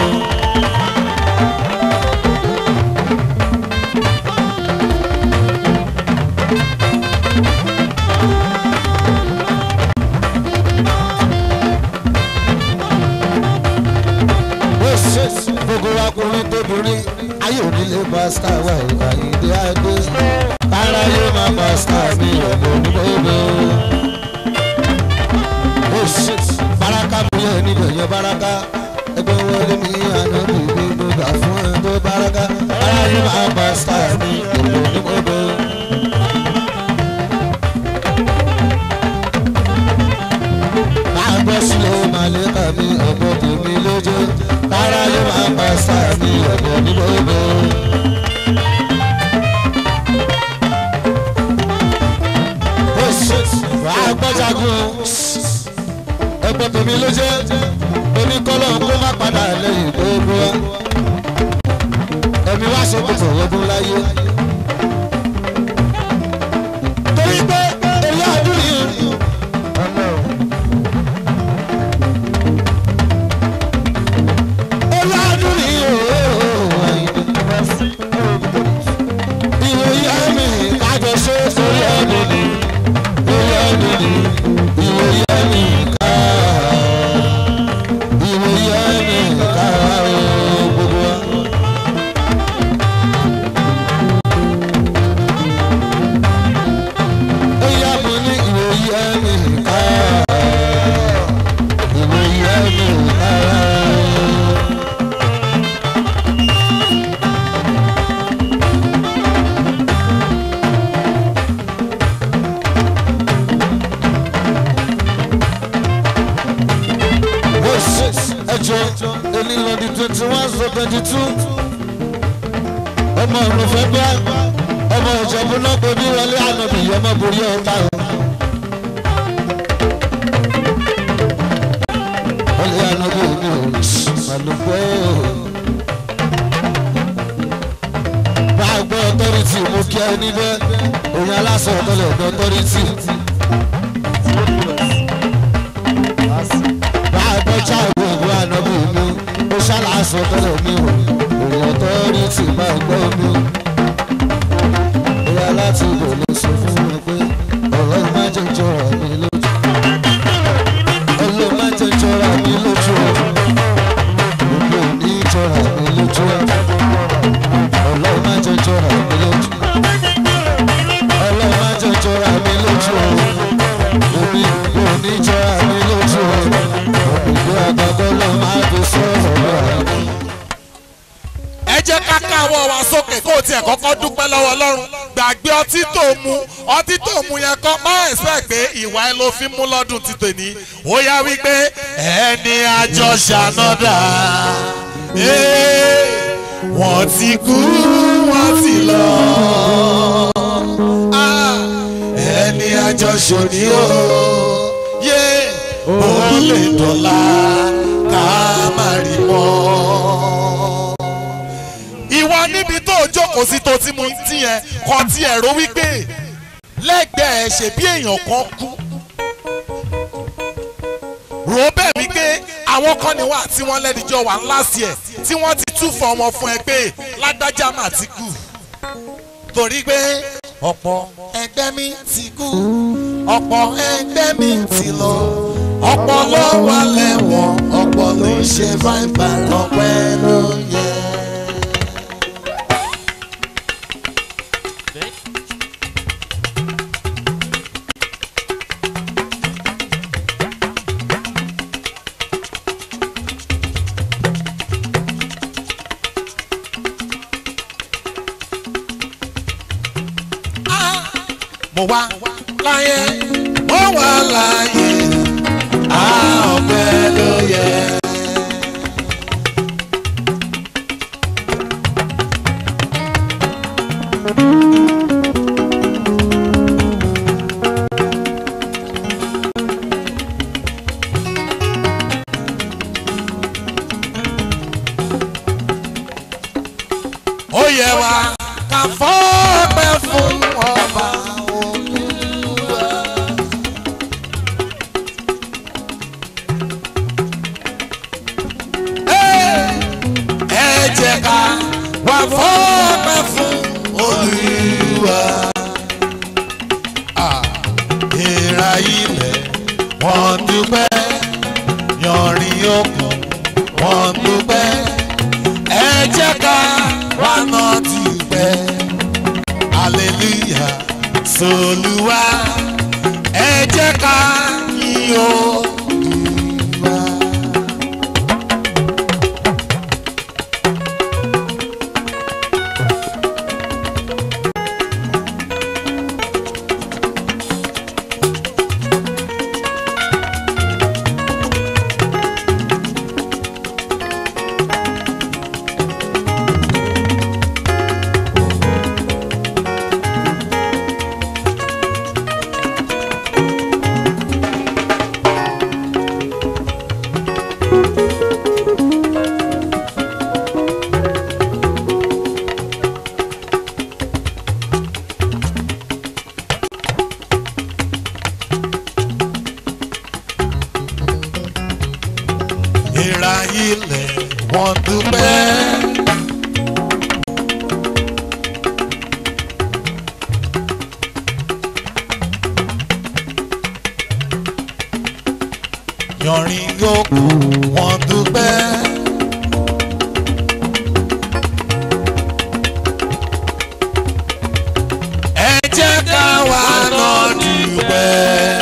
gbogbo akùnrin tóbìnrin ayé onílé pásítà wà ìgbà ìdí adé kára yóò máa pásítà mi ọ̀dọ̀ nígbòdo. baraka mi yẹ níbẹ̀ yẹ baraka ẹgbẹ́ wọlé mi àná bìbí mo gbà fún ẹ tó baraka kára yóò máa pásítà mi ọ̀dọ̀ nígbòdo. máa gbọ́ sílẹ̀ màlẹ́kà mi ọ̀pọ̀ tèmi lójó kára yóò máa pa sáà mi ọ̀pọ̀ ní gbogbo. wàá gbọ́jagun ọ̀pọ̀ tèmi lójó oníkọ́lọ́ kó má padà lẹ́yìn gbogbo wa ẹ̀mí wá ṣe kòtò ọdún láyé. torí pé èyí ọdún yìí. ọlọ́dún ni ìwòye mi kájọ ṣe sórí ọdún ni lórí ọdún ni ìwòye mi ká ìwòye mi ká gbogbo wa. ó yá mi ní ìwòye mi ká ìwòye mi ká. ẹjọ elilọdi twenty one so twenty two ọmọ ọ̀run fẹ́ gbá ọmọ ìjọba náà pé bí wọlé ànábì ọmọ borí ọ̀tá o. wọlé ànábì mi ò màlúgbọ́ bá a gbọ́ ọtọ́rìtì mú kí ẹ níbẹ̀ òun aláṣọ ọ̀tọ́lẹ̀ ọ̀dọ́ ọtọ́rìtì. báàbọ̀jà gbogbo ànábì mi ó ṣàlàsọ tọ́lẹ̀ mi ò èèyàn tó rí tì máa gbọ́ mi. bóyá láti ibò lè sọ fún mi pé ọ̀rọ̀ má jẹ́ jọra mi lójú. ọlọ́ má jẹ́ jọra mi lójú. gbogbo ní jọra mi lójú. ọlọ́ má jẹ́ jọra mi lójú. ọlọ́ má jẹ́ jọra mi lójú. omi kò ní jọra mi lójú. ìgbé àgbàgbọ́ lọ máa fi sọ̀rọ̀ lọ́wọ́. ká káwọ́ wa sókè kó o tiẹ̀ kọ́kọ́ dúpẹ́ lọ́wọ́ ọlọ́run gbàgbé ọtí tó mu ọtí tó mu yẹn kọ́ má ẹ̀sẹ̀ pé ìwà ẹ ló fi mú lọ́dún ti tòní ó yá wípé ẹni àjọ ṣànádà wọ́n ti kú wọ́n ti lọ Ah, ẹni àjọ ṣòní o yé ó lè dọ̀la ká má rí mọ́ ìwọ níbi tó o jókòó sí tó ti mu tí yẹn kọ tí ẹ ro wípé lẹ́gbẹ̀ẹ́ ṣe bí èèyàn kan kú rò ó bẹ́ẹ̀ wípé àwọn kan ní wà tí wọ́n lẹ́díjọ́ wà ńlá sí ẹ̀ tí wọ́n ti túfọ̀ ọmọ fún ẹ pé lágbájá mà ti kú torí pé ọ̀pọ̀ ẹgbẹ́ mi ti kú ọ̀pọ̀ ẹgbẹ́ mi ti lọ ọ̀pọ̀ ló wà lẹ́wọ̀n ọ̀pọ̀ ló ń ṣe fáìfà ọpẹ́ ló yẹ. mo wá láyé mo wá láyé a ọpẹ́ ló yẹ. ó yẹ wá ká fọ́pẹ́ fún ọba olúwa. ẹ jẹ́ ká wá fọ́pẹ́ fún olúwa. ìrà ilẹ̀ wọ́n dúpẹ́ yanrìn òkun wọ́n dúpẹ́ ẹ jẹ́ ká wá náà dúpẹ́ hallelujah solúwa ẹ jẹ́ ká yìn Olúwa. ìrà ilẹ̀ wọ́n dúpẹ́. yọrin yòókù wọ́n dúpẹ́. ẹ jẹ́ ká wá náà dúpẹ́.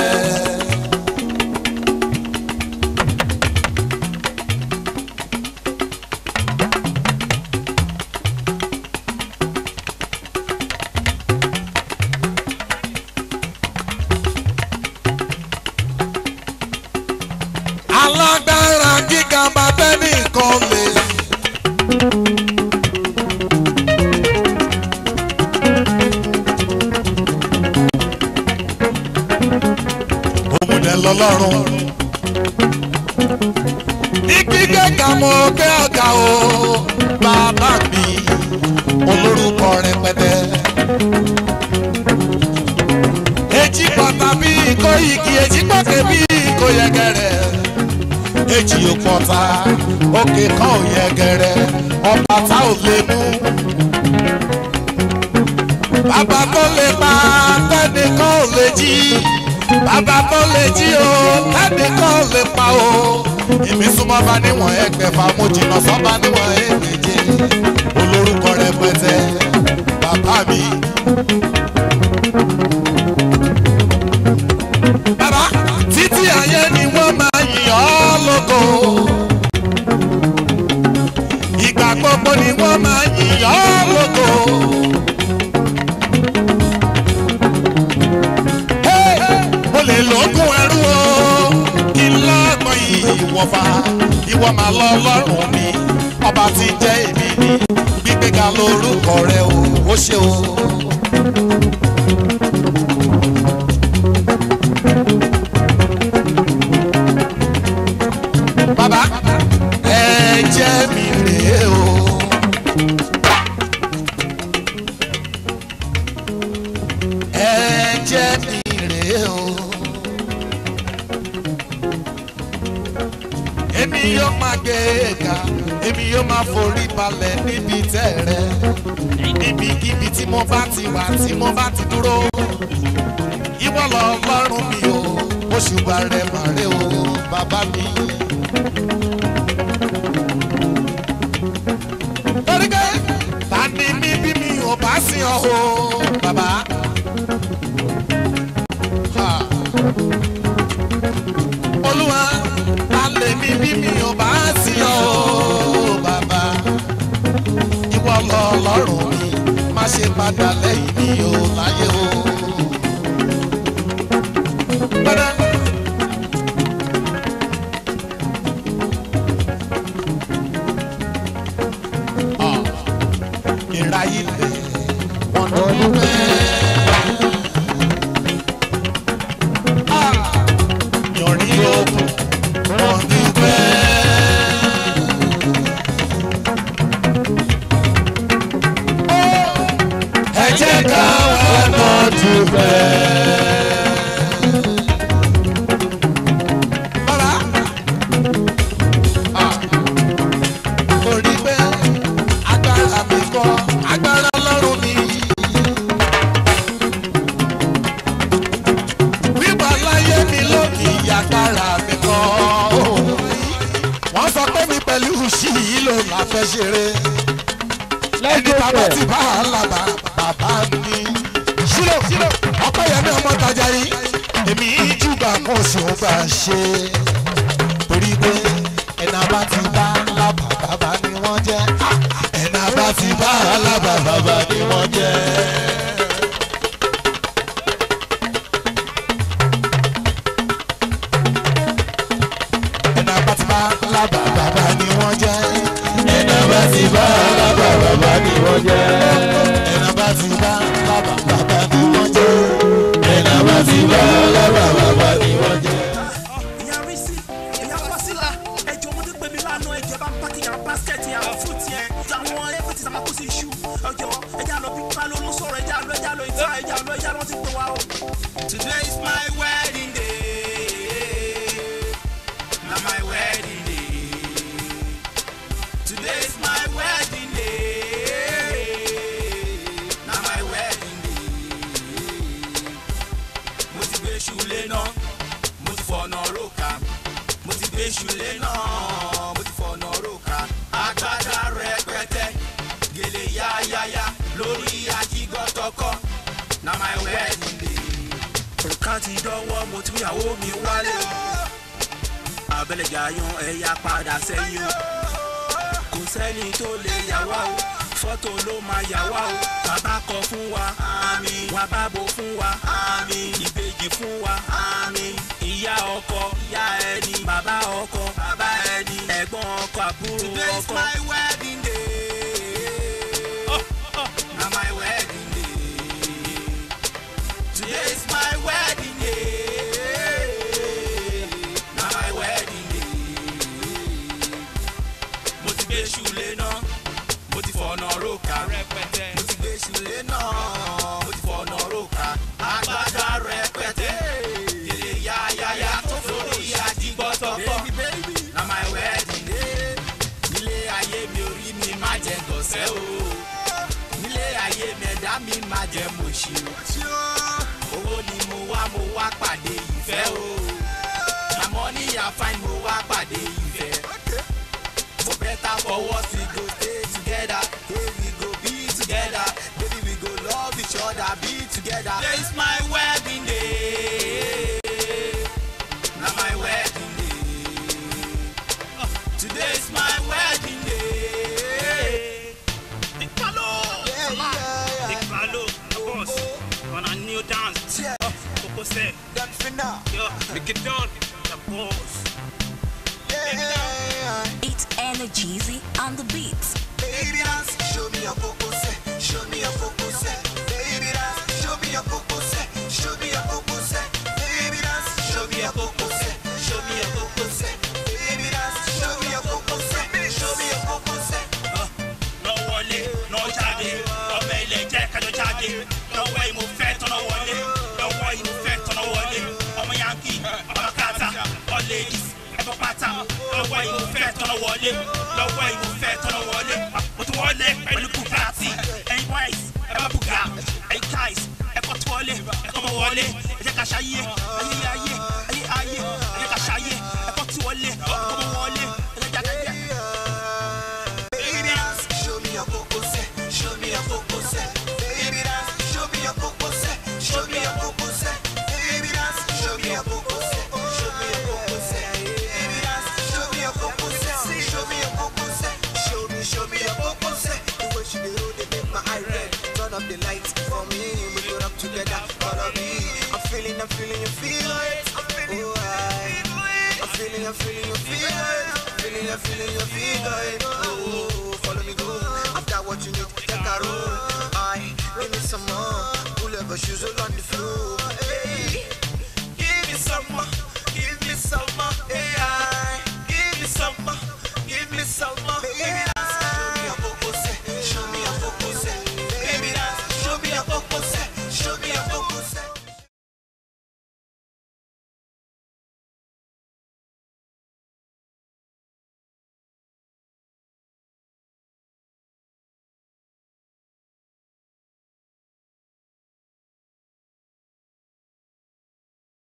alágbára gíga bá bẹ́ẹ̀ nìkan lè. òmùdẹ lọlọ́run. ní gbígbé kàmọ́ pé ọ̀gá o bàbá mi olórúkọ rẹpẹtẹ. èjì pàtà bí kò igi èjì pàtẹ bí kò yẹgẹrẹ èjì òpọ̀ta òkè kan ò yẹgẹrẹ ọba tá ò lè mú. bàbá tó lè pa tẹ́nìkan ò lè jí bàbá tó lè jí o tẹ́nìkan ò lè pa o. èmi súnmọ́ bá níwọ̀n ẹgbẹ̀fà mo jìnnà sọ́ba níwọ̀n ẹgbẹ̀je olórúkọ rẹpẹtẹ bàbá mi. bàbá títí ayé ni wọ́n máa yìn ọ́ lógo. ìgbà gbogbo ni wọ́n máa yíyọ́ lóko. Hey, mo lè lóògùn ẹrú o kí n lọ́gbọ̀n ìwọ̀fà ìwọ máa lọ lọ́rùn mi ọba ti jẹ́ èmi ni gbígbéga lórúkọ rẹ o ó ṣe o. bàbá ẹ jẹ́ mi rèé o. ẹ jẹ́ mi rèé o. èmi yóò máa gbé e ga èmi yóò máa forí balẹ̀ níbi tẹ̀rẹ̀ níbikíbi tí mo bá ti wà tí mo bá ti dúró ìwọ lọ lọ́rùn mi o oṣù bá rẹ̀ màrè o bàbá mi. torí pé ta ni mí bí mi ò bá sí ọ o bàbá. Ha. olúwa ta lè mí bí mi ò bá sí ọ o bàbá. ìwọ lọ lọ́rùn mi má ṣe padà lẹ́yìn mi o láyé o. Padà. ìráyè lè wọ́n dúpẹ́. Yọ̀rí òkun wọ́n dúpẹ́. Ẹ jẹ́ ká wá lọ dúpẹ́. Bàbá. Ah orí pé agbára mi kọ́ agbára ọlọ́run mi. wíwà láyé mi lónìí agbára mi kọ́. wọ́n sọ pé mi pẹ̀lú ṣì yìí ló la fẹ́ ṣeré. ẹni bàbá ti bá a lábà bàbá mi. ṣílò ọpẹ́ yẹn ní ọmọ tajà yìí èmi júbà kan sì ń bá a ṣe torí pé ẹ̀nà bá ti bá lábà bàbá ni wọ́n jẹ́ ẹ̀nà bá ti bá lábà bàbá ni wọ́n jẹ́. ẹ̀nà bá ti bá lábà bàbá ni wọ́n jẹ́ ẹ̀nà bá ti bá lábà bàbá ni wọ́n jẹ́ ẹ̀nà bá ti bá lábà bàbá ni wọ́n jẹ́ ẹ̀nà bá ti bá lábà bàbá ni wọ́n jẹ́. ìyá rí sí ìyá fásilà ẹjọ ọmọdé pèmí lánàá ẹjẹ bá ń pàkì yàrá báskẹ̀tì àwọn fúùtì ẹ àwọn ẹfẹtì sàmà kó sí iṣu ọjọ ẹjẹ àlọ bí pálọ ló sọ̀rọ̀ ẹjẹ àlọ ẹjẹ àlọ ìta ẹjẹ àlọ ẹjẹ àlọ ti pè wá o. today is my wedding day na my wedding day today is my wedding day na my wedding day mo ti gbé ṣùlẹ náà mo ti fọ̀nà róka mo ti gbé ṣùlẹ̀ náà mo ti fọ̀nà róka agbádá rẹpẹtẹ gèlè yáyáyá lórí ajígọ́tọ̀kọ na my wedding day. òrùka ti dánwọ́ mo ti ìyàwó mi wálé o abẹ́lẹ̀jà yan ẹ̀yà padà sẹ́yìn o kò sẹ́ni tó lè yà wá o fọ́tò ló máa yà wá o bàbá kọ fún wa àmì wà bábo fún wa àmì ìbejì fún wa àmì ìyá ọkọ ìyá ẹni bàbá ọkọ bàbá ẹni ẹ̀gbọ́n ọkọ àbúrò ọkọ. today is my wedding day. na my wedding day. today is my wedding day. na my wedding day mo ti gbé ṣùlẹ̀ náà mo ti fọ̀nà róka rẹpẹtẹ mo ti gbé ṣùlẹ̀ náà mo ti fọ̀nà róka agbádá rẹpẹtẹ gèlè yáyáyá tó lórí àdìgbọ́tọ̀kọ na my wedding day nílé ayé mi orí mi má jẹ gọ̀sẹ́ o nílé ayé mi ẹ̀dá mi má jẹ mọ̀ṣí o owó ni mo wá mo wá pàdé ìfẹ́ o àmọ́ níyà fáìn mo wá pàdé ìfẹ́. For better for worse, we go stay together. Hey, we go be together. Baby, we go love each other, be together. Today is my wedding day. Now my wedding day. Today is my wedding day. Baby dance, show me your coco set, show me your coco set. Baby dance, show me your coco set, show me your coco set. Baby dance, show me your coco set, show me your coco set. Baby dance, show me your coco set, show me your coco set. lọ wọlé lọ jáde ọmọ ilẹ̀ jẹ́ kájọ jáde lọ́wọ́ ìmọ̀ fẹ́ tọ́nà wọlé lọ́wọ́ ìmọ̀ fẹ́ tọ́nà wọlé ọmọ yankee ọmọ kata all ladies ẹ̀fọ́ pátá lọ́wọ́ ìmọ̀ fẹ́ tọ́nà wọlé lọ́wọ́ ìmọ̀ fẹ́ tọ́nà wọlé mo tún wọlé pẹ̀lú bugatti ẹ̀yin boys ẹ bá buga ẹ̀yin guys ẹ̀kọ́ tí wọlé ẹ̀kọ́ mọ wọlé ẹ jẹ́ ká ṣayé ayé ayé ayé ayé ẹ jẹ́ ká ṣayé ẹ̀kọ́ tí wọlé ẹ̀kọ́ mọ wọlé ẹ jẹ́ ká jẹ́. Baby dance, show me your coco set, show me your coco set. Baby dance, show me your coco set, show me your coco set. Baby dance, show me your coco set, show me your coco set. Baby dance, show me your coco set, show me your coco set. Show me, show me your coco set. The way she dey roll, they make my eye red. Turn up the lights for me, we go up together. Follow me, I'm feeling, I'm feeling, you feel it. I'm feeling, oh, I. I'm feeling, I'm feeling, you feel it. Feeling, I'm feeling, you feel it. Oh, follow me, go. I've got what you need, take a roll. I give me some more. Pull up your shoes all on the floor.